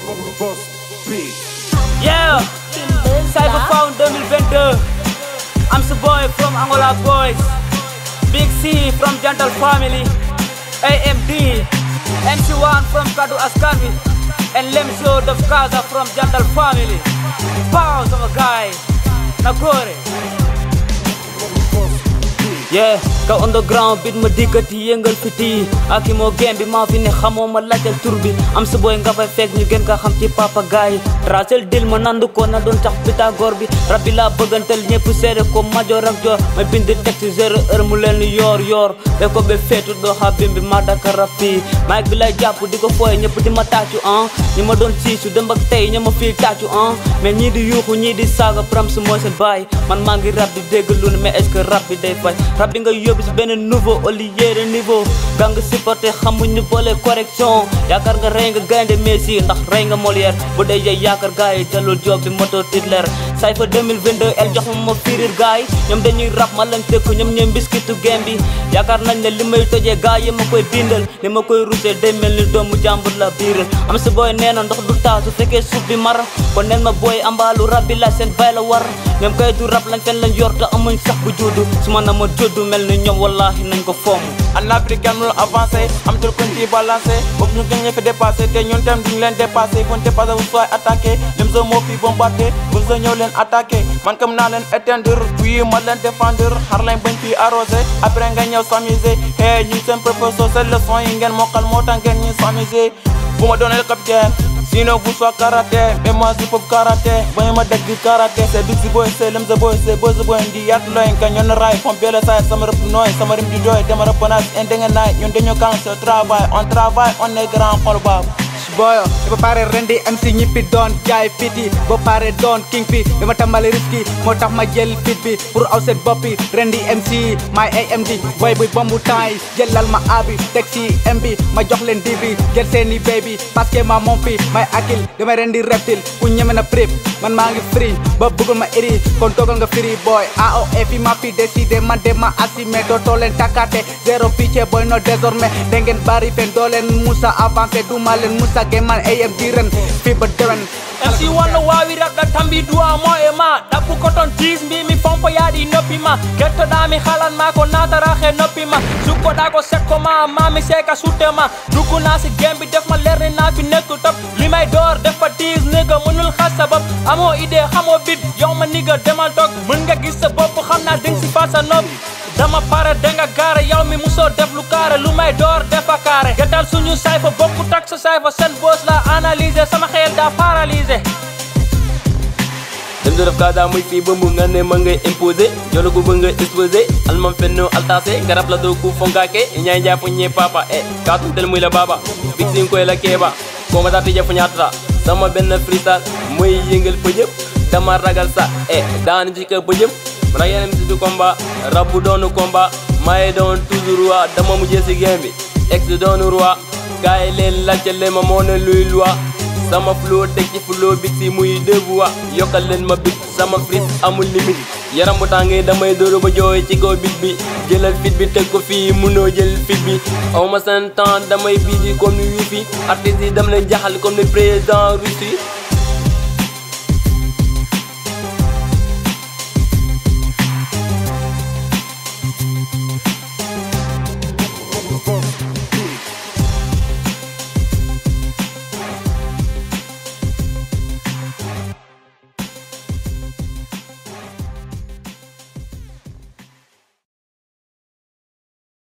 Yeah, Cyber Found 2022. I'm the boy from Angola Boys. Big C from Gentle Family. AMD. MC1 from Kadu Askanwi. And Lemso of Kaza from Gentle Family. Bows of a guy. Nagore. Yeah, ka underground bit ma dikkati yëngal fiti ak i moo game bi maa fi ne xamoo ma laajal tur bi am sa boy nga fay fekk ñu gën ka xam ci papa gaay tracel dil ma nandu ko na doon tax Pythagore bi rab bi laa bëggantal ñëpp seede ko major ak joor ma bind texte zéro heure mu leen ni yoor yoor be ko be feetu doo xa bim bi ma daka rab fii mic bi lay jàpp di ko fooye ñëpp di ma tàccu ah ñi ma doon siisu dem ak tey ña ma fii tàccu ah mais ñii di yuuxu ñii di saaga pram su mooy seen baay man maa ngi rab di dégg lu ne mais est-ce que rab bi day fay rab bi nga yóbbu si benn nouveau au lieu de niveau ga nga supporté xamuñu boole correction yaakaar nga rey nga gaynde Messi ndax rey nga Molière bu dee yey yaakaar gars yi dalul job bi moto Hitler Cypher 2022 el jox ma ma firir gars yi ñoom dañuy rap ma lañ tëkk ñoom ñoom biskitu game bi yaakaar nañ ne li may tojee gars yi ma koy bindal li ma koy rusee day mel ni doomu jàmbur la biiral am si booy nee na ndox du taa su fekkee suuf bi mar kon neen ma booy ambaalu rab bi la seen bay la war ñoom kay du rap lañ fen lañ yor te amuñ sax bu juddu su ma na ma juddu mel ni ñoom wallahi nañ ko fomm en Afrique kenn mënul avancé am tul kuñ ci balancé boobu ñu gën ña fi dépassé te ñun tam duñ leen dépassé buñ dépassé vous soyez attaqué lim sa moo fi bombardé buñ sa ñëw leen attaqué man comme naa leen éteindre puis ma leen défendre xar lañ bañ fi arrosé après nga ñëw s'amuser hey ñun seen professeur seen leçon yi ngeen mokkal moo tax ngeen ñu s'amuser bu ma doonee capitaine sinon vous soit karaté mais moi je peux karaté bañu ma dégg karaté c'est big si boy c'est lim sa boy c'est boy sa boy ndi yaat looy nga ñoon raay fom bele saay sama rëpp nooy sama rim di jooy dama rëpp naas en denge naay ñun dañu kan se travail on travaille on est grand xol baab boyo ba pare rendi MC ñippi doon jaay fit yi ba pare doon king fi dama tàmbali risque moo tax ma jël fit bi pour aw set boppi rendi MC my AMD boy buy bombu temps yi jëlal ma abi teg si MB ma jox leen dibi jël seeni baby parce que ma moom fi may akil dama rendi reptile ku ñeme na prip man maa ngi free ba bëggul ma iri kon toogal nga free boy AOF fi ma fi décidé man de ma assumé dootoo leen takate zéro picce boy no désormais da ngeen bari fen doo leen musa avancé duma leen musa geman AM diren fi ba dewen MC wonno wawi raɓɗa tambi duwa mo e ma ɗabbu koton tis mbimi fompo yaaɗi noppi ma kettoɗami halanma ko natara he noppi ma sukkoɗa ko sekko ma mami seka sutte ma duggunasi gembi defma lerne nafi nekku top limay door defa tis niga mënul xas sabab amo idée xamo bit yow ma niga demal toog mën nga gis sa bopp xam naa ding si fa sa nopp dama pare denga gaare yow mi musoo def lu kaare lu may door defa kaare getal suñu sayfa bokku tak sa sayfa seen boos la analyser sama xel daa paralysé dem def kaada muy fii ba mu nga ne ma ngay imposé jolo ko ba nga exposé almam fenno altase garab la doo ku fonkaake ñay jaa fo ñe papa e kaatu tel muy la baba fixin koy la keeba ko ma tati jafu ñaatata sama benn freestyle mooy yëngal pëjëp dama ragal sa e daanu ci ka pëjëp mana yeneen si du combat rabbu doonu combat maye doon toujours roi dama mujjee si game bi ex doonu roi gaay leen lajjal leen ma moo ne luy loi sama flow teg ci flow big si muy devoir yokkal leen ma bit sama fris amul limite yaram bu tàngee damay dóoru ba jooy ci kaw bit bi jëlal fit bi teg ko fii munoo jël fit bi aw ma seen temps damay bii di comme ni wifi artistes yi dam leen jaxal comme ni président Russie